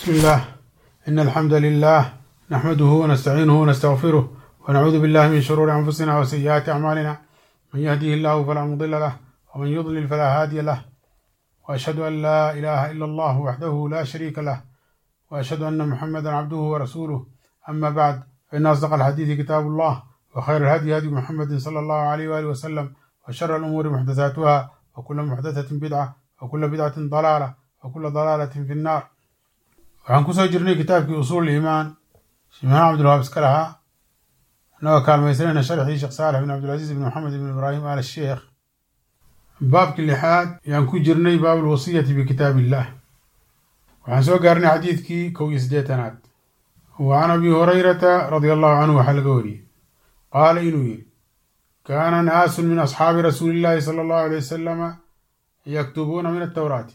بسم الله إن الحمد لله نحمده ونستعينه ونستغفره ونعوذ بالله من شرور أنفسنا وسيئات أعمالنا من يهديه الله فلا مضل له ومن يضلل فلا هادي له وأشهد أن لا إله إلا الله وحده لا شريك له وأشهد أن محمدا عبده ورسوله أما بعد فإن أصدق الحديث كتاب الله وخير الهدي هدي محمد صلى الله عليه وآله وسلم وشر الأمور محدثاتها وكل محدثة بدعة وكل بدعة ضلالة وكل ضلالة في النار waxaan kusoo jirnay kitaabkii usuul iimaan shimahaan cabdulwahaab iska lahaa annagoo kaalmaysanayna sharxii sheekh saalex bin cabdilcaziiz bin maxamed bin ibraahim al sheekh baabkii lixaad ayaan ku jirnay baab alwasiyati bikitaab illah waxaan soo gaarnay xadiidkii kow iyo siddeetanaad wa can abi hurayrata radia allahu canhu waxaa laga wariyey qaala inuu yidhi kaana naasun min asxaabi rasuuli illaahi sala allahu alay wasalama yaktubuuna min atawraati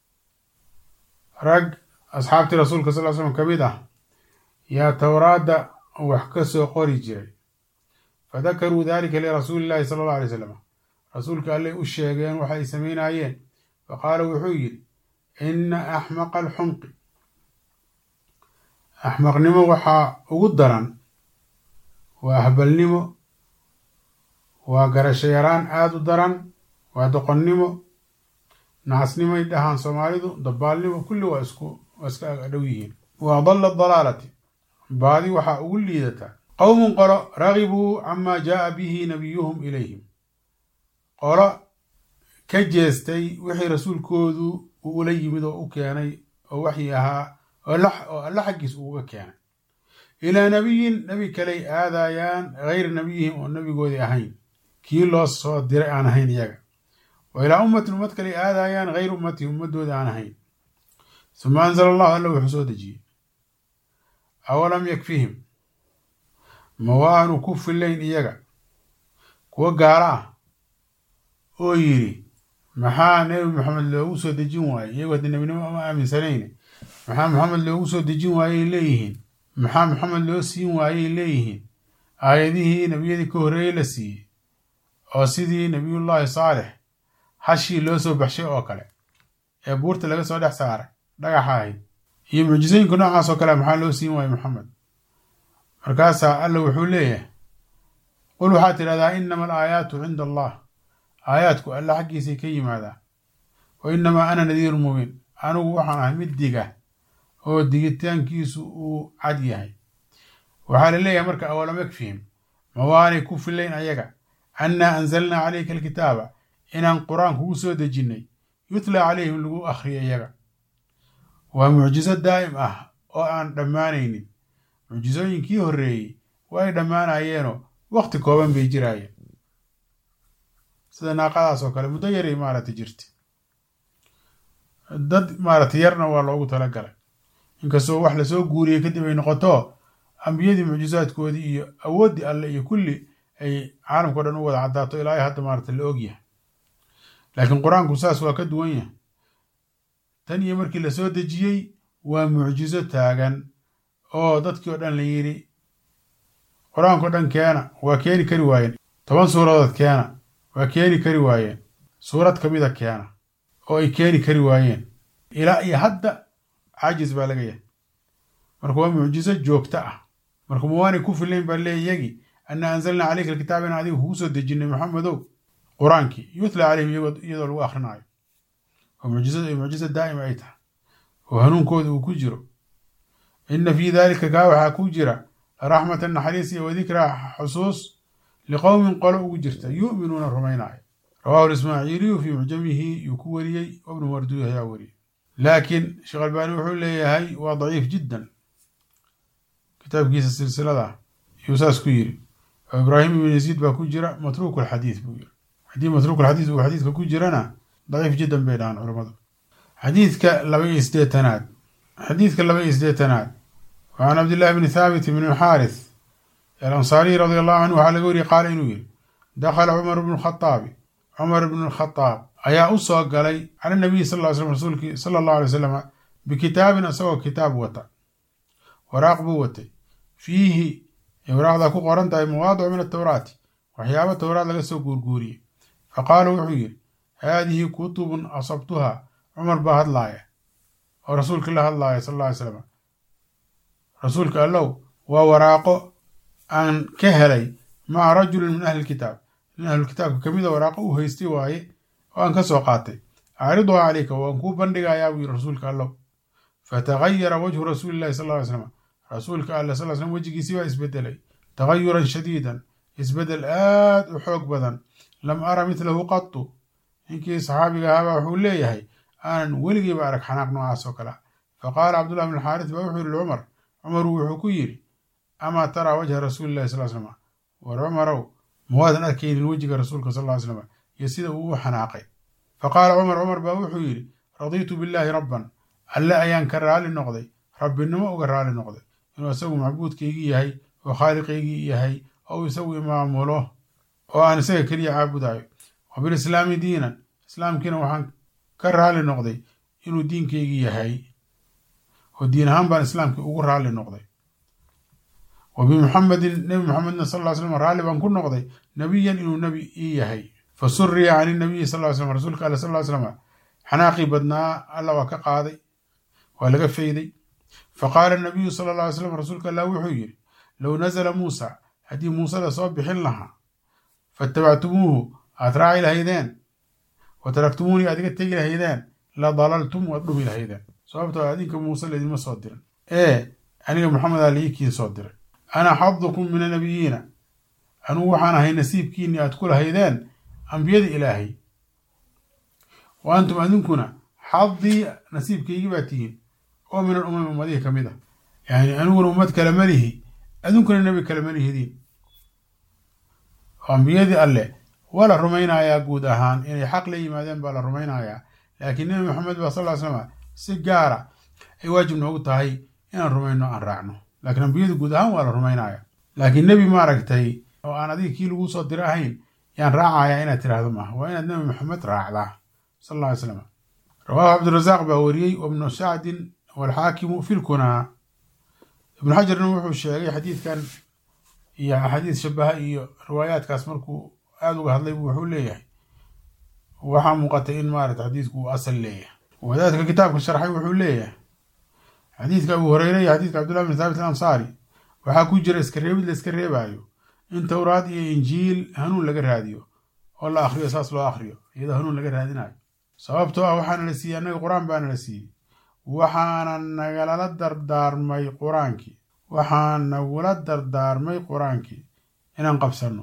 rag asxaabtii rasuulka sal l slam ka mid ah yaa towraadda wax ka soo qori jiray fadakaruu dalika lirasuuli illahi sala allahu alay slam rasuulka allay u sheegeen waxa ay samaynaayeen faqaala wuxuu yidhi ina axmaqa alxumqi axmaqnimo waxaa ugu daran waa ahbalnimo waa garasho yaraan aada u daran waa doqonnimo nacasnimoy dhahaan soomaalidu dabaalnimo kulli waa isku waa iska dhow yihiin wa adalla dalaalati baadi waxaa ugu liidataa qowmun qolo ragibuu camaa jaaa bihi nabiyuhum ilayhim qolo ka jeestay wixii rasuulkoodu uu ula yimid oo u keenay oo waxyi ahaa oo alla xaggiis uuga keenay ilaa nabiyin nebi kaley aadayaan gayri nabiyihim oo nebigoodii ahayn kii loo soo diray aan ahayn iyaga wa ilaa ummatin ummad kaley aadayaan gayri ummatihim ummadooda aan ahayn suma anzala allahu alla wuxuu soo dejiyey awalam yakfihim ma waanu ku filayn iyaga kuwa gaalo ah oo yidhi maxaa nebi maxamed loogu soo dejin waayey iyagoo haddii nebinimo ama aaminsanayne maxaa maxamed loogu soo dejin waayey leeyihiin maxaa maxamed loo siin waayey leeyihiin aayadihii nebiyadii ka horreeyey la siiyey oo sidii nebiyullaahi saalex hashii loo soo baxshay oo kale ee buurta laga soo dhex saaray dhagaxa ahayd iyo mucjisooyinka noocaas oo kale maxaa loo siin waayey maxamed markaasaa alla wuxuu leeyahay qul waxaad tidhahdaa inama alaayaatu cinda allah aayaadku alla xaggiisay ka yimaadaa wa inamaa ana nadiiru mubiin anigu waxaan ahay mid diga oo digitaankiisu uu cad yahay waxaa la leeyahay marka awalam yakfihim ma waanay ku filayn ayaga annaa anzalnaa calayka alkitaaba inaan qur-aan kugu soo dejinnay yutlaa calayhim lagu akhriyo iyaga waa mucjiso daa'im ah oo aan dhammaanaynin mucjisooyinkii horreeyey way dhammaanayeenoo wakhti kooban bay jiraayeen sida naaqadaas oo kale muddo yaray maaragtay jirta dad maaragtay yarna waa loogu talagalay inkastoo wax lasoo guuriyey kadib ay noqoto ambiyadii mucjisaadkoodii iyo awooddii alle iyo kulli ay caalamkao dhan u wada caddaato ilaa ay hadda maaragtay la ogyahay laakiin qur-aanku saas waa ka duwan yahay tan iyo markii la soo dejiyey waa mucjiso taagan oo dadkii oo dhan la yidhi qur-aankao dhan keena waa keeni kari waayeen toban suuradood keena waa keeni kari waayeen suurad ka mida keena oo ay keeni kari waayeen ilaa iyo hadda caajis baa laga yahay marka waa mucjiso joogto ah marka ma waanay ku filayn baa leey iyagii anna anzalnaa caleyka alkitaaba in adiga kugu soo dejinay maxamedow qur-aankii yutla caleyhim iyadoo lagu akrinaayo oo mucjisadu ay mucjiso daa'ima ay tahay oo hanuunkooda uu ku jiro ina fii daalika kaa waxaa ku jira raxmatan naxariis iyo wadikraa xusuus liqowmin qolo ugu jirta yu'minuuna rumaynaayo rawahu lismaaciiliyu fii mucjamihi yuu ku wariyey wabnu marduud ayaa wariyey laakiin sheekh albaani wuxuu leeyahay waa daciif jiddan kitaabkiisa silsilada yuu saas ku yiri oo ibraahim ibn yaziid baa ku jira matruuk alxadiid buu yiri haddii matruuk alxadiid uu xadiidka ku jirana daciif jiddan bay dhahaan culammadu xadiidka laba iyo sideetanaad xadiidka laba iyo sideetanaad wa can cabdillahi bni thaabit bni alxaaris alansaariy radi allahu canhu waxaa laga wariyey qaala inuu yidhi dakhala cumar bnu lkhataabi cumar bnu lkhataab ayaa u soo galay cala nabiyi sal ly slm rasuulkii sala allahu alay wasalam bikitaabin isagoo kitaab wata waraaq buu watay fiihi ay waraaqdaa ku qoran tahay mawaadicu min atawraati waxyaaba towraad laga soo guurguuriyey fa qaala wuxuu yidhi haadihi kutubun asabtuha cumar baa hadlaaya oo rasuulka la hadlaaya sal alla ly slam rasuulka allow waa waraaqo aan ka helay maca rajulin min ahli lkitaab nin ahlulkitaabka ka mida waraaqo uu haystay waaye oo aan ka soo qaatay acriduhaa calayka waan kuu bandhigayaa buu yiri rasuulka allow fatagayara wajhu rasuuli llahi sal ly slam rasuulka alle sal slam wejigiisii baa isbedelay tagayuran shadiidan isbedel aad u xoog badan lam ara midlahu qatu ninkii saxaabiga ahaabaa wuxuu leeyahay aanan weligiiba arag xanaaq noocaas oo kale faqaala cabdullah bn xaaris baa wuxuu yihi cumar cumaru wuxuu ku yidhi amaa taraa wajha rasuuli llahi sal slam war cumarow mawaadan arkaynin wejiga rasuulka sal ly slam iyo sida uu u xanaaqay faqaala cumar cumar baa wuxuu yidhi radiitu billaahi rabban alle ayaan ka raali noqday rabbinimo uga raali noqday inuu isagu macbuudkaygii yahay oo khaaliqaygii yahay oo isagu imaamulo oo aan isaga keliya caabudayo wa bilislaami diinan islaamkiina waxaan ka raali noqday inuu diinkaygii yahay oo diin ahaan baan islaamkii ugu raali noqday wa bimuxamedin nebi muxamedna sal ly slam raalli baan ku noqday nebiyan inuu nebi ii yahay fa suriya can inabiyi sal ly slam rasuulka alle sal ly slam xanaaqii badnaa alla waa ka qaaday waa laga fayday faqaala nabiyu sala alla alay slam rasuulka allah wuxuu yidhi low nazala muusa haddii muuse la soo bixin lahaa fatabactumuuhu aad raaci lahaydeen wa taraktumuunii aad iga tegi lahaydeen la dalaltum waad dhumi lahaydeen sababtoo adinka muuse laydinma soo dirin ee aniga maxamedaa laiikiin soo diray ana xadukum min annabiyiina anugu waxaan ahay nasiibkiinii aad ku lahaydeen ambiyada ilaahay wa antum adinkuna xadii nasiibkaygii baa tihiin oo min alumami ummadihii ka mid a yani aniguna ummad kale malihi adunkuna nebi kale malihidiin ambiyadii alle waa la rumaynayaa guud ahaan inay xaq la yimaadeen baa la rumaynayaa laakiin nebi maxamed baa sal ly slama si gaara ay waajib noogu tahay inaan rumayno aan raacno laakiin ambiyadu guud ahaan waa la rumaynaya laakiin nebi maaragtay oo aan adiga kii laguu soo diro ahayn yaan raacayaa inaad tiraahdo maaha waa inaad nebi maxamed raacdaa sal alla ly slam rawaahu cabdirasaaq baa wariyey wabnu sacdin walxaakimu fi lkunaa ibnu xajarna wuxuu sheegay xadiidkan iyo axaadiis shabaha iyo riwaayaadkaas markuu aada uga hadlay wuxuu leeyahay waxaa muuqatay in maarata xadiidku uu asal leeyahay wadaadka kitaabka sharxay wuxuu leeyahay xadiidka abu hureyre iyo xadiidka cabdullahi bin thaabit alansaari waxaa ku jira iska reebid la iska reebaayo in towraad iyo injiil hanuun laga raadiyo oo la akhriyo saas loo akhriyo iyadoo hanuun laga raadinayo sababtoo ah waxaana la siiyey annaga qur-aan baana la siiyey waxaana nagalala dardaarmay qur-aankii waxaa nagula dardaarmay qur-aankii inaan qabsanno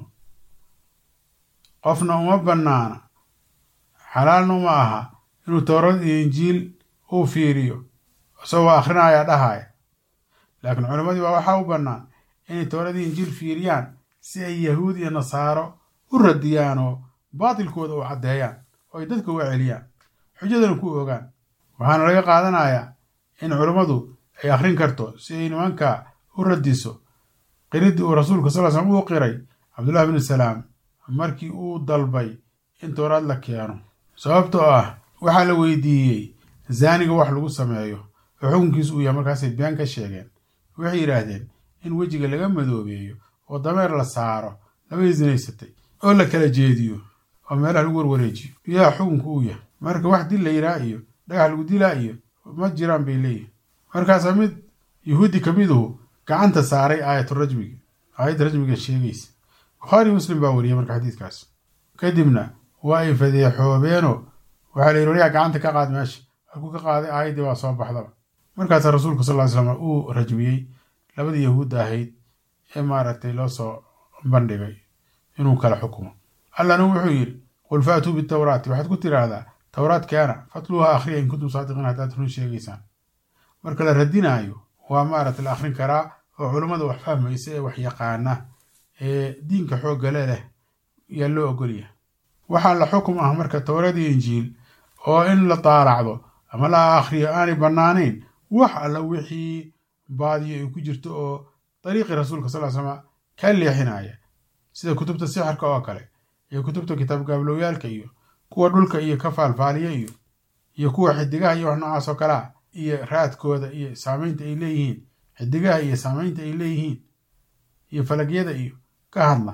qofna uma bannaana xalaalna uma aha inuu towrad iyo injiil uu fiiriyo isagoo akhrinaya dhahaya laakiin culammadii baa waxaa u bannaan inay towradii injiil fiiriyaan si ay yahuud iyo nasaaro u radiyaan oo baatilkooda u caddeeyaan oo ay dadka uga celiyaan xujadana ku ogaan waxaana laga qaadanayaa in culummadu ay akhrin karto si ay nimanka u radiso qiriddii uu rasuulku sal slm uu qiray cabdullahi bnu salaam markii uu dalbay in towraad la keeno sababtoo ah waxaa la weydiiyey zaaniga wax lagu sameeyo oo xukunkiisu uu yahay markaasay been ka sheegeen waxay yidhaahdeen in wejiga laga madoobeeyo oo dameer la saaro labay sinaysatay oo la kala jeediyo oo meelaha lagu warwareejiyo yaa xukunku uu yahay marka wax dil la yidhaha iyo dhagax lagu dilaa iyo ma jiraan bay leeyihin markaasaa mid yuhuudi ka miduhu gacanta saaray aayatu rajmiga aayadda rajmiga sheegaysa bukhaari muslim baa wariyay marka xadiidkaas kadibna waa ay fadeexoobeenoo waxaa la yidhi waryaa gacanta ka qaad meesha halkuu ka qaaday aayaddii baa soo baxdaba markaasaa rasuulku sal ly slam uu rajmiyey labadii yahuudda ahayd ee maaragtay loo soo bandhigay inuu kala xukumo allana wuxuu yidhi qul faatuu bitawraati waxaad ku tiraahdaa towraad keena fatluuha akhriya in kuntum saadiqiin haddaad run sheegaysaan marka la radinaayo waa maaragta la akhrin karaa oo culummada wax fahmaysa ee wax yaqaana ee diinka xooggale leh yaa loo ogolyahay waxaa la xukum ah marka towrad iyo injiil oo in la taalacdo ama la akhriyo aanay bannaanayn wax alla wixii baadiyo ay ku jirto oo dariiqii rasuulka sal slama ka leexinaya sida kutubta sixirka oo kale iyo kutubta kitaab gaablooyaalka iyo kuwa dhulka iyo ka faalfaaliya iyo iyo kuwa xidigaha iyo wax noocaas oo kalea iyo raadkooda iyo saamaynta ay leeyihiin xidigaha iyo saamaynta ay leeyihiin iyo falagyada iyo ka hadla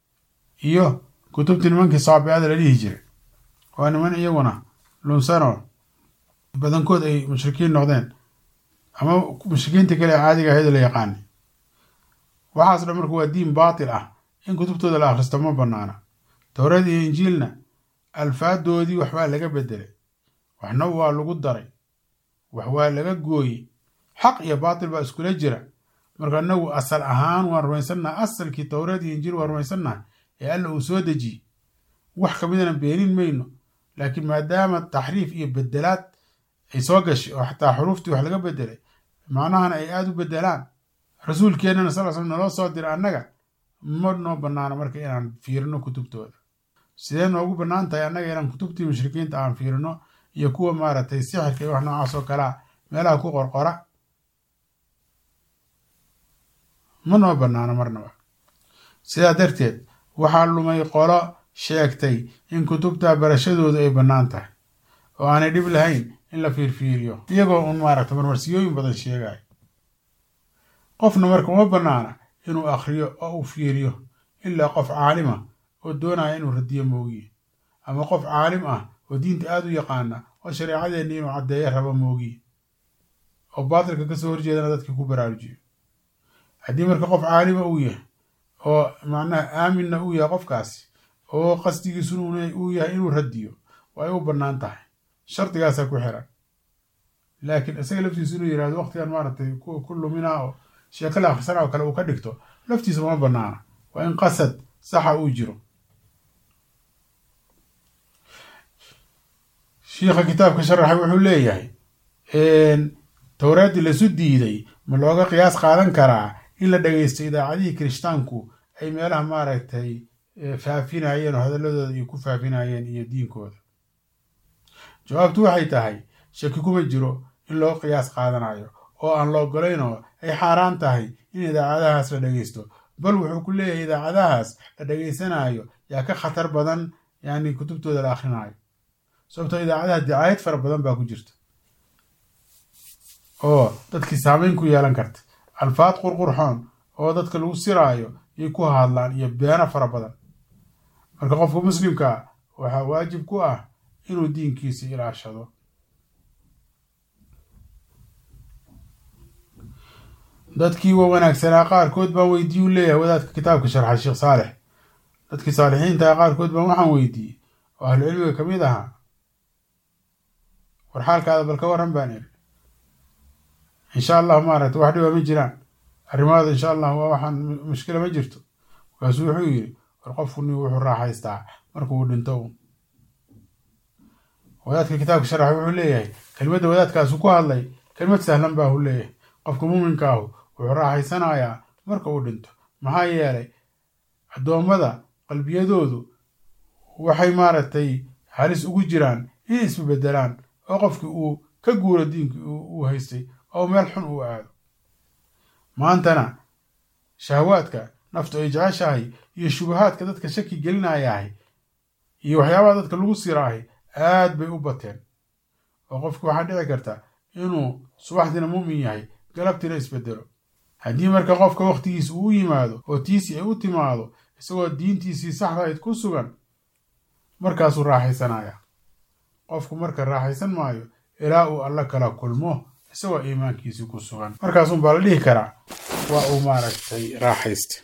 iyo kutubtii nimankii saabiada la dhihi jiray waa niman iyaguna lunsanoo badankood ay mushrikiin noqdeen ama mushrikiinta kale caadiga ahayd la yaqaani waxaas dhan marka waa diin baatil ah in kutubtooda la akhristo ma banaana towrad iyo injiilna alfaadoodii waxbaa laga bedelay waxna waa lagu daray wax waa laga gooyey xaq iyo baatil baa iskula jira marka inagu asal ahaan waan rumaysannaha asalkii towreed iyo injiil waan rumaysannaha ee alla uu soo dejiyey wax kamidana beenin mayno laakiin maadaama taxriif iyo bedelaad ay soo gashay oo xataa xuruuftii wax laga bedelay macnahana ay aada u bedelaan rasuulkeennana sal slam naloo soo dira annaga ma noo banaana marka inaan fiirino kutubtooda sidee noogu bannaan tahay annaga inaan kutubtii mushrikiinta aan fiirino iyo kuwa maaragtay sixirka iyo wax noocaas oo kalea meelaha ku qorqora ma noo bannaano marnaba sidaa darteed waxaa lumay qolo sheegtay in kutubta barashadoodu ay bannaan tahay oo aanay dhib lahayn in la fiirfiiriyo iyagoo un maaragta marmarsiyooyin badan sheegayo qofna marka uma bannaana inuu akhriyo oo uu fiiriyo ilaa qof caalima oo doonaya inuu radiyo moogiye ama qof caalim ah oo diinta aada u yaqaana oo shareecadeenni inuu caddeeyo rabo moogiye oo baatilka kasoo horjeedana dadkii ku baraarujiyo haddii marka qof caalima uu yahay oo macnaha aaminna uu yahay qofkaasi oo qasdigiisuna uu yahay inuu radiyo waa ay u bannaan tahay shardigaasaa ku xiran laakiin isaga laftiisu inuu yihahdo waqtigan maaragtay ku luminaa oo sheeko la akhrisana oo kale uu ka dhigto laftiisa uma bannaana waa in qasad saxa uu jiro shiikha kitaabka sharaxay wuxuu leeyahay towraaddii lasu diiday ma looga qiyaas qaadan karaa in la dhageysto idaacadihii kirishtaanku ay meelaha maaragtay faafinayeen oo hadaladooda ay ku faafinayeen iyo diinkooda jawaabtu waxay tahay shaki kuma jiro in loo qiyaas qaadanayo oo aan la ogolaynoo ay xaaraan tahay in idaacadahaas la dhageysto bal wuxuu ku leeyahay idaacadahaas la dhageysanayo yaa ka khatar badan yani kutubtooda la akhrinayo sababtoo idaacadaha dicaayad fara badan baa ku jirta oo dadkii saameyn ku yeelan karta alfaad qurqurxoon oo dadka lagu siraayo yay ku hadlaan iyo beeno fara badan marka qofka muslimkaa waxaa waajib ku ah inuu diinkiisa ilaashado dadkii wa wanaagsanaa qaarkood baan weydiiye u leeyahay wadaadka kitaabka sharxa sheekh saalex dadkii saalixiintaa qaarkood baan waxaan weydiiyey oo ahlu cilmiga ka mid ahaa war xaalkaada bal ka warran baan iri insha allah maaragta wax dhiba ma jiraan arrimaada insha allah waa waxaan mushkila ma jirto markaasuu wuxuu yidhi war qofkuni wuxuu raaxaystaa markuu dhinto un wadaadka kitaabka sharaxa wuxuu leeyahay kelmadda wadaadkaasu ku hadlay kelmad sahlan baa hu leeyahay qofka muuminka ahu wuxuu raaxaysanayaa marka uu dhinto maxaa yeelay addoommada qalbiyadoodu waxay maaragtay halis ugu jiraan inay isbebedelaan oo qofkii uu ka guuro diinkii uu haystay oo meel xun uu aado maantana shahawaadka naftu ay jeceshahay iyo shubahaadka dadka shaki gelinayahay iyo waxyaabaha dadka lagu siraahay aad bay u bateen oo qofki waxaa dhici karta inuu subaxdiina muumin yahay galabtiina isbedelo haddii marka qofka wakhtigiisa uu yimaado oo tiisii ay u timaado isagoo diintiisii saxdahayd ku sugan markaasuu raaxaysanaya qofku marka raaxaysan maayo ilaa uu alla kala kulmo isagoo iimaankiisii ku sugan markaasun baa la dhihi karaa waa uu maaragtay raaxaysta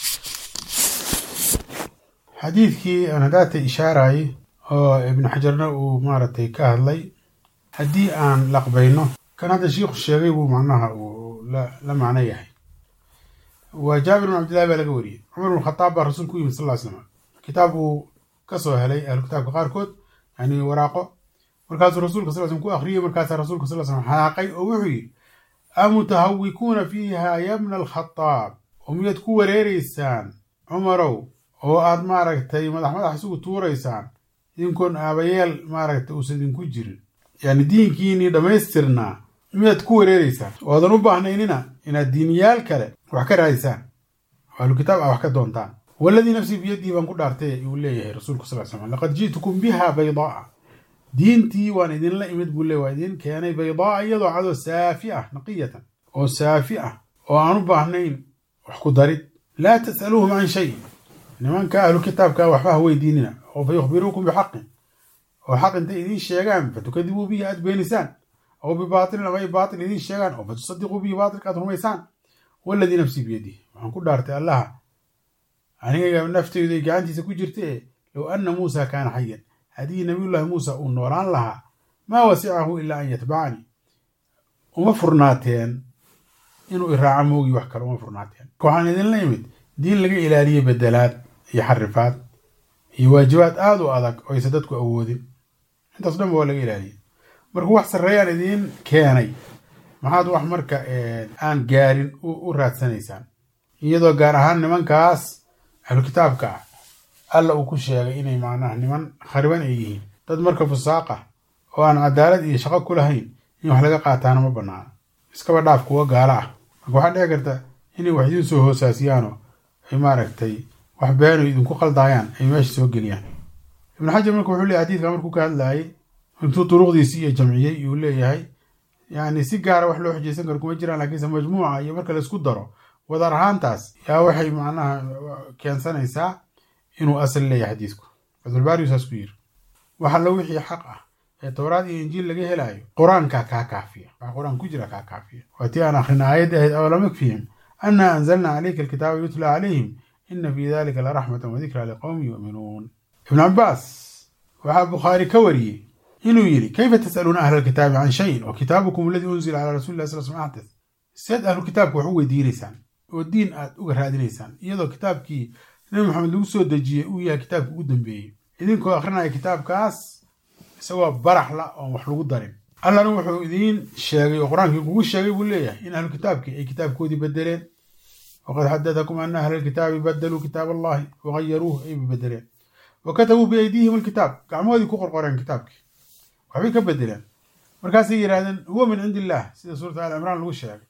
xadiidkii aan hadaata ishaarayay oo ibnu xajarna uu maaragtay ka hadlay haddii aan laqbayno kan hadda shiikhu sheegay buu macnaha uu la macno yahay waa jaabir bin cabdillahi baa laga wariyey cumar bin khataab baa rasuulku u yimid sal ll ly slam kitaab uu kasoo helay ahlu kitaabka qaarkood yani waraaqo markaasuu rasuulka sal slm ku akhriyey markaasaa rasuulka sal slm xanaaqay oo wuxuu yidhi amutahawikuuna fiiha yabna alkhataab oo miyaad ku wareereysaan cumarow oo aad maaragtay madax madax isugu tuuraysaan idinkoon aabayeel maaragtay uusan idinku jirin yani diinkiinii dhammaystirnaa miyaad ku wareereysaan oodan u baahnaynina inaad diiniyaal kale wax ka raadisaan oo ahlu kitaab ah wax ka doontaan waladii nafsii biyadii baan ku dhaartay uu leeyahay rasuulku sal slam laqad ji'tukum biha baydaaa diintii waan idinla imid buu le waa idin keenay baydaaa iyadoo cadoo saafi ah naqiyatan oo saafi ah oo aan u baahnayn wax ku darid laa tas'aluuhum can shay nimanka ahlu kitaabka waxba ha weydiinina oo fa yukhbiruukum bixaqin oo xaq intay idiin sheegaan fatukadibuu bihi aad beenisaan aw bibaatilin ama ay baatil idiin sheegaan oo fatusadiquu bihi baatilka aad rumaysaan waladii nafsii biyadihi waxaan ku dhaartay allaha aniga nafteydu ay gacantiisa ku jirta e low anna muusa kaana xayan haddii nabiyullaahi muusa uu noolaan lahaa maa wasicahu ilaa an yatbacanii uma furnaateen inuu iraaco moogi wax kale uma furnaateen waxaan idinla imid diin laga ilaaliyey bedelaad iyo xarifaad iyo waajibaad aada u adag oo aysa dadku awoodin intaas dhan ba waa laga ilaaliyey marka wax sarreeyaan idiin keenay maxaad wax marka aan gaarin u raadsanaysaan iyadoo gaar ahaan nimankaas ahlu kitaabka ah alla uu ku sheegay inay macnaha niman khariban ay yihiin dad marka fusaaqa oo aan cadaalad iyo shaqo ku lahayn in wax laga qaataana ma banaana iskaba dhaaf kuwa gaalo ah marka waxaa dhici karta inay wax idiin soo hoosaasiyaanoo ay maaragtay wax beeno idinku qaldaayaan ay meesha soo geliyaan ibnu xajar marka wuxuu leeyahy xadiidka markuu ka hadlaayay intuu duruqdiisi iyo jamciyey iyuu leeyahay yani si gaara wax loo xujaysan karo kuma jiraan lakiinse majmuuca iyo marka laisku daro wadar ahaantaas yaa waxay macnaha keensanaysaa inuu asal leeyahay xadiidku fatulbaariyu saas ku yiri wax allo wixii xaq ah ee towraad iyo injiil laga helaayo qur-aankaa kaa kaafiya wax qur-aan ku jira kaa kaafiya waa tii aan akhrina aayadda ahayd awalam yakfihim annaa anzalna calayka alkitaaba yutla calayhim ina fii dalika laraxmatan wadikraa liqowmi yu'minuun ibnu cabaas waxaa bukhaari ka wariyey inuu yidhi kayfa tas'aluuna ahla alkitaabi can shayin wa kitaabukum aladii unzila calaa rasuli lah sal sl axdas seed ahlu kitaabka wax u weydiinaysaan oo diin aad uga raadinaysaan iyadoo kitaabkii nabi maxamed lagu soo dejiyey uu yahay kitaabka ugu dambeeyey idinkoo akhrinaya kitaabkaas isagoo baraxla oon wax lagu darin allana wuxuu idiin sheegay oo qur-aankii kugu sheegay buu leeyahay in ahlu kitaabkii ay kitaabkoodii bedeleen waqad xadatakum ana ahla alkitaabi badaluu kitaab allahi wagayaruuh ay bedeleen wa katabuu biaydiihim alkitaab gacmahoodii ku qorqoreen kitaabkii waxbay ka bedeleen markaasay yidhahdeen huwa min cindi illah sida suurata al cimraan lagu sheegay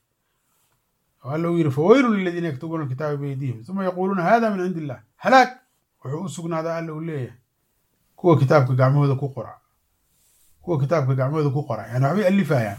oo alla uu yidhi fawaylun liladiina yaktubuuna alkitaaba biaydiihim uma yaquuluuna hada min cindi illah halaag wuxuu u sugnaadaa alla uu leeyahay kuwa kitaabka gacmahooda ku qora kuwa kitaabka gacmahooda ku qora yani waxbay alifayaan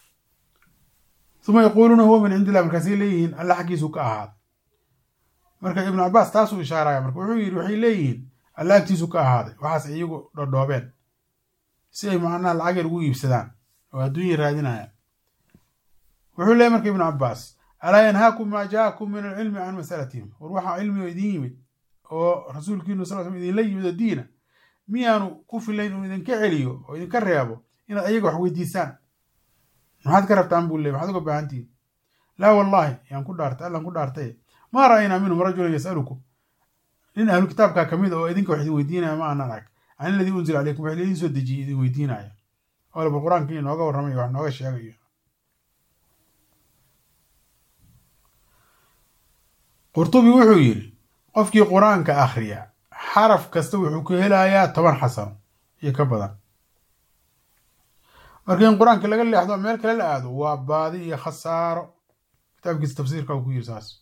uma yaquuluuna huwa min cindi illah markaasay leeyihiin alla xaggiisuu ka ahaaday marka ibnu cabaas taasuu ishaaraya marka wuxuu yidhi waxay leeyihiin alla agtiisu ka ahaaday waxaas iyagu dhodhoobeen si ay macnaha lacag yar ugu iibsadaan oo adduunya raadinayaan wuxuu leeyahy marka ibnu cabaas alaa yanhaakum maa jaakum min alcilmi can masalatihim war waxaa cilmigo idiin yimid oo rasuulkiinu sal sl idinla yimid oo diina miyaanu ku filayn uu idinka celiyo oo idinka reebo inaad ayaga wax weydiisaan maxaad ka rabtaan buu ley maxaad uga baahantihin laa wallaahi yaan ku dhaartay allan ku dhaartay maa ra'aynaa minhum rajulan yasalukum nin ahlu kitaabkaa ka mid oo idinka wax idin weydiinaya ma aanan arag can iladii unzila calaykum wax idiin soo dejiyey idin weydiinaya oo laba qur-aankii inooga warramayo wax nooga sheegayo qurtubi wuxuu yidhi qofkii qur-aanka akhriya xaraf kasta wuxuu ku helayaa toban xasano iyo ka badan marka in qur-aanka laga leexdo meel kale la aado waa baadi iyo khasaaro kitaabkiisa tafsiirka uu ku yiri saas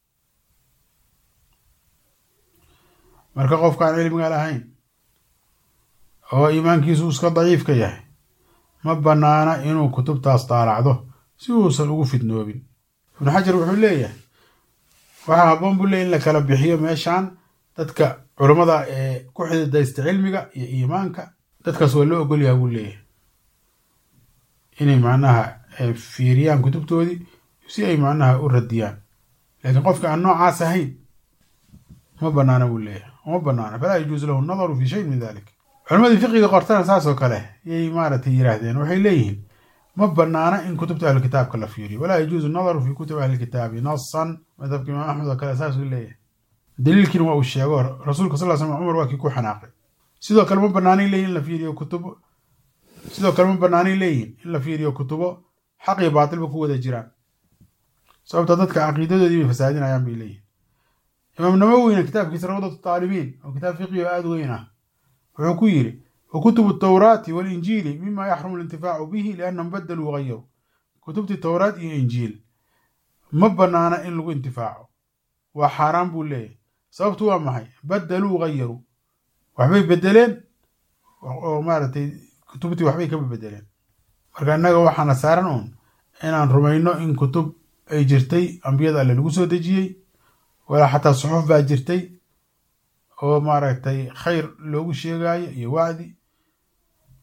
marka qofkaan cilmiga lahayn oo iimaankiisu iska daciifka yahay ma bannaana inuu kutubtaas daalacdo si uusan ugu fidnoobin ibnu xajar wuxuu leeyahay waxaa habboon buu leey in la kala bixiyo meeshan dadka culammada ee ku xididaysta cilmiga iyo iimaanka dadkaas waa loo ogolyaha buu leeyahay inay macnaha fiiriyaan kutubtoodii si ay macnaha u radiyaan laakiin qofka aan noocaas ahayn ma banaana buu leeyahay uma banaana falaa yajuusu lahu nadaru fi shayin min dalik culammadii fiqiga qortana saas oo kale yay maaragtay yiraahdeen waxay leeyihiin ma banaana in kutubta ahlu kitaabka la fiiriyo walaa yajuusu nadaru fi kutubi ahli kitaabi nasan madhabka imaam axmed oo kale saasuu leeyahay daliilkiina waa uu sheego rasuulka sal slam cumar waa kii ku xanaaqay sidoo kale ma banaanay leeyihin in la fiiriyo kutubo sidoo kale ma banaanay leeyihin in la fiiriyo kutubo xaq iyo baatilba ku wada jiraan sababta dadka caqiidadoodii bay fasaadinayaan bay leeyihin imaam nawowina kitaabkiisa rawdatu taalibiin oo kitaab fiqi oo aada weyn ah wuxuu ku yidhi wa kutubu tawraati walinjiili mima yaxrumu alintifaacu bihi liannahum badaluu gayaru kutubtii towraat iyo injiil ma banaana in lagu intifaaco waa xaaraan buu leeyahay sababtu waa maxay badaluu gayaru waxbay bedeleen oo maaragtay kutubtii waxbay kaba bedeleen marka innaga waxaana saaran uun inaan rumayno in kutub ay jirtay ambiyada alle lagu soo dejiyey walaa xataa suxuf baa jirtay oo maaragtay khayr loogu sheegaayo iyo wacdi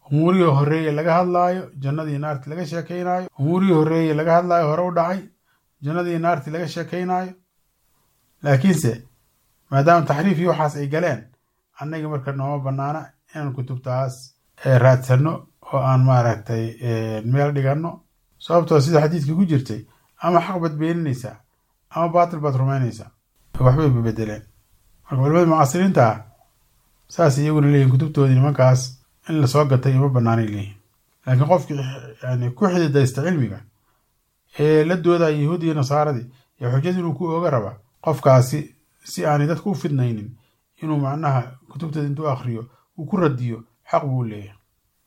umuurihii horreeye laga hadlaayo jannadii naarti laga sheekaynaayo umuurihii horreeye laga hadlaayo hore u dhacay jannadii naarti laga sheekaynaayo laakiinse maadaama taxriif iyo waxaas ay galeen annagii marka nooma bannaana inaan kutubtaas raadsanno oo aan maaragtay meel dhiganno sababtoo sida xadiidkii ku jirtay ama xaq baad beeninaysaa ama baatil baad rumaynaysaa waxbay babedeleen marka culimadii mucaasiriinta ah saas iyaguna leeyihin kutubtoodii nimankaas in lasoo gatay ima banaanay leeyihin laakiin qofkii yani ku xididaysta cilmiga ee la doodaya yahuudi iyo nasaaradii ee xujada inuu ku ooga raba qofkaasi si aanay dadku u fidnaynin inuu macnaha kutubtooda intuu akriyo uu ku radiyo xaq buu leeyahay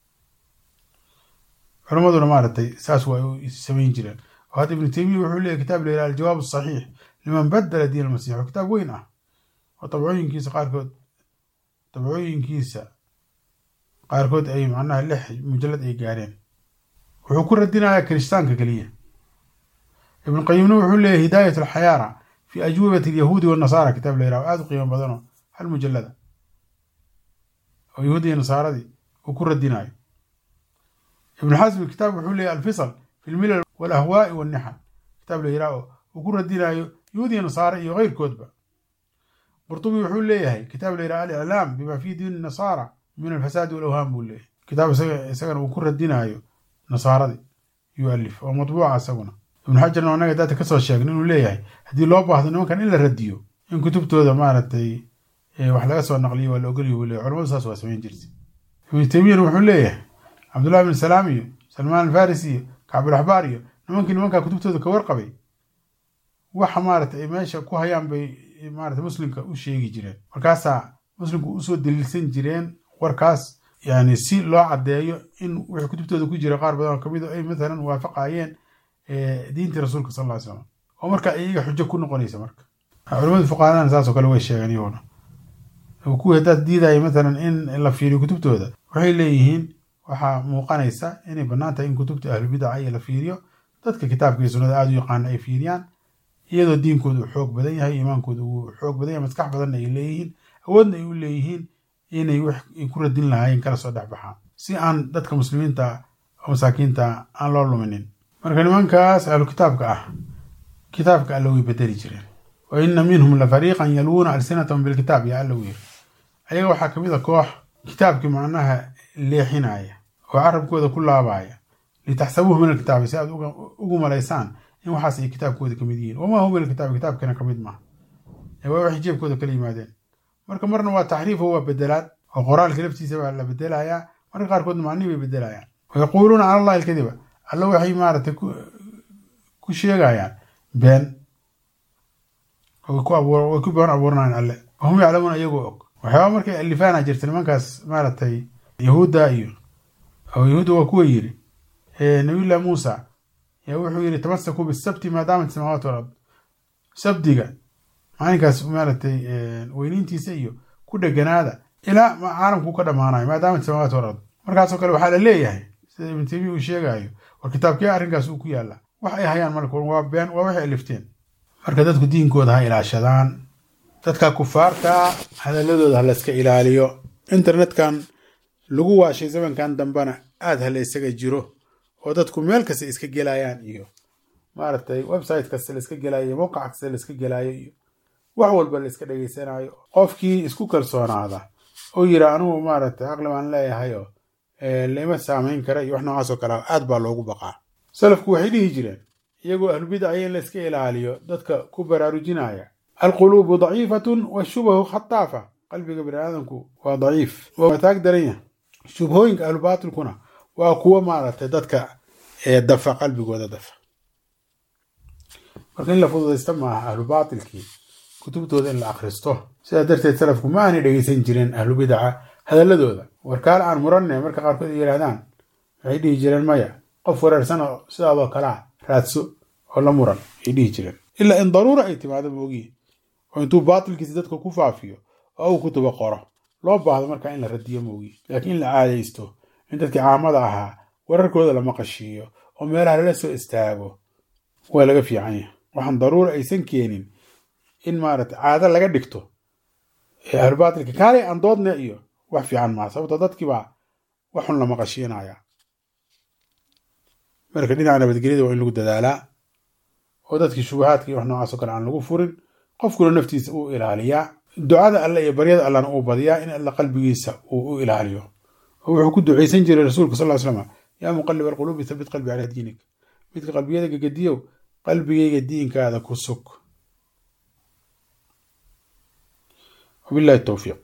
culimaduna maaragtay saas waa u samayn jireen oo hadda ibnu taymiya wuxuu leeyahy kitaab la yidhaha aljawaab asaxiix liman badala diin almasiix oo kitaab weyn ah oo dabcooyinkiisa qaarkood dabcooyinkiisa qaarkood ay macnaha lix mujalad ay gaareen wuxuu ku radinayaa kiristaanka keliya ibnu qayimna wuxuu leeyahy hidaayat alxayaara fi ajwibati alyahuudi wannasaara kitaab la yidhaha aada u qiimo badanoo hal mujalada oo yahuudi iyo nasaaradii uu ku radinayo ibnu xasmi kitaab wuxuu leeyahy alfisal fi lmilal walahwaai wannixal kitaab la yidhaha oo uu ku radinayo yahuudi iyo nasaara iyo keyrkoodba qurtubi wuxuu leeyahay kitaab la yidhaha aliclaam bima fi diini nasaara min alfasaadi walawhaam buu leeyahay kitaab isagana uu ku radinayo nasaaradii yualif oo matbuuca isaguna ibnu xajarna anaga daata kasoo sheegna inuu leeyahay haddii loo baahdo nimankan in la radiyo in kutubtooda maaragtay wax laga soo naqliyo waa la ogolyo buu leeyahy culamadu saas waa samayn jirtay ibnu taymiyana wuxuu leeyahay cabdullahi bin salaam iyo salmaan alfarisi iyo kacbulaxbaar iyo nimankii nimankaa kutubtooda ka warqabay waxa maaragtay ay meesha ku hayaan bay maarata muslimka u sheegi jireen markaasaa muslimku usoo daliilsan jireen warkaas yani si loo caddeeyo in wixii kutubtooda ku jira qaar badan oo kamid ay matalan waafaqayeen diintii rasuulka sal ly slam oo marka iyaga xujo ku noqonaysa marka culamada fuqahadana saasoo kale way sheegeen iyaguna kuwii haddaad diidaya matalan in la fiiriyo kutubtooda waxay leeyihiin waxaa muuqanaysa inay bannaan tahay in kutubta ahlubidaca iyo la fiiriyo dadka kitaabka iyo sunnada aada u yaqaana ay fiiriyaan iyadoo diinkooda uu xoog badan yahay iimaankooda uu xoog badan yahay maskax badanna ay leeyihiin awoodna ay u leeyihiin inay wax ay ku radin lahaayeen kala soo dhex baxaan si aan dadka muslimiinta oo masaakiinta aan loo luminin marka nimankaas ahlu kitaabka ah kitaabka alla way bedeli jireen wa ina minhum la fariiqan yalwuuna alsinatahum bilkitaab yaa alla u yiri ayaga waxaa kamid a koox kitaabkii macnaha leexinaya oo carabkooda ku laabaya litaxsabuuhu min alkitaabi si aad ugu malaysaan in waxaas ay kitaabkooda kamid yihiin wamaa huwa min alkitaabi kitaabkana kamid maaha waa waxay jeebkooda kala yimaadeen marka marna waa taxriifo waa bedelaad oo qoraalka laftiisa baa la bedelayaa marka qaarkoodna macnihi bay bedelayaan wayaquuluuna cala allahi alkadiba alla waxay maaragtay ku sheegayaan been way ku been abuuranayaan alle wahum yaclamuuna iyagoo og waxyaaba markay alifaana jirta nimankaas maaragtay yahuudda iyo oo yahuudda waa kuwa yiri nabiyullahi muusa yaa wuxuu yidhi tamasakuu bisabti maadaamat samaawaat walard sabdiga maalinkaas maaragtay weyniintiisa iyo ku dheganaada ilaa caalamku ka dhammaanayo maadaamat samaawaat walard markaasoo kale waxaa la leeyahay sida ibnu taymiya uu sheegayo war kitaabkee arrinkaas uu ku yaalla wax ay hayaan marka waa been waa waxay alifteen marka dadku diinkooda ha ilaashadaan dadka kufaarta hadaladooda ha layska ilaaliyo internetkan lagu waashay zamankan dambena aada ha la ysaga jiro oo dadku meel kasta iska gelayaan iyo maaragtay website kasta la iska gelayo mowqac kasta la iska gelayo iyo wax walba la iska dhegeysanayo qofkii isku kalsoonaada oo yira anugu maaragtay caqli baan leeyahayo laima saamayn kara iyo wax noocaas oo kale aad baa loogu baqaa salafku waxay dhihi jireen iyagoo ahlubidacya in la iska ilaaliyo dadka ku baraarujinaya alquluubu daciifatun washubahu khataafa qalbiga bani aadamku waa daciif waa taag daranya shubhooyinka ahlubaatilkuna waa kuwo maaragtay dadka dafa qalbigooda dafa marka in la fududaysta maaha ahlubaatilkii kutubtooda in la akhristo sidaa darteed salafku ma aanay dhegeysan jireen ahlubidaca hadaladooda warkaal aan muranne marka qaarkood ay yidhahdaan waxay dhihi jireen maya qof wareersan oo sidaadoo kalea raadso oo la muran ay dhihi jireen ilaa in daruura ay timaado moogiin oo intuu baatilkiisa dadka ku faafiyo oo uu kutuba qoro loo baahdo markaa in la radiyo moogiin laakiin in la caadaysto in dadkii caamada ahaa wararkooda la maqashiiyo oo meelaha lala soo istaago waa laga fiican yahay waxaan daruura aysan keenin in maaragtay caado laga dhigto ahlubaatilka kaalay aan doodne iyo wax fiican maa sababto dadkiibaa waxun la maqashiinaya marka dhinaca nabadgelyada waa in lagu dadaalaa oo dadkii shubahaadka iyo wax noocaas o kale aan lagu furin qofkuna naftiisa uu ilaaliyaa ducada alle iyo baryada allana uu badiyaa in alla qalbigiisa uu u ilaaliyo oo wuxuu ku ducaysan jiray rasuulka sal ly slam yaa muqalib alquluubi thabit qalbi calaa diinik midka qalbiyada gegediyow qalbigayga diinkaada ku sug wabillahi towfiiq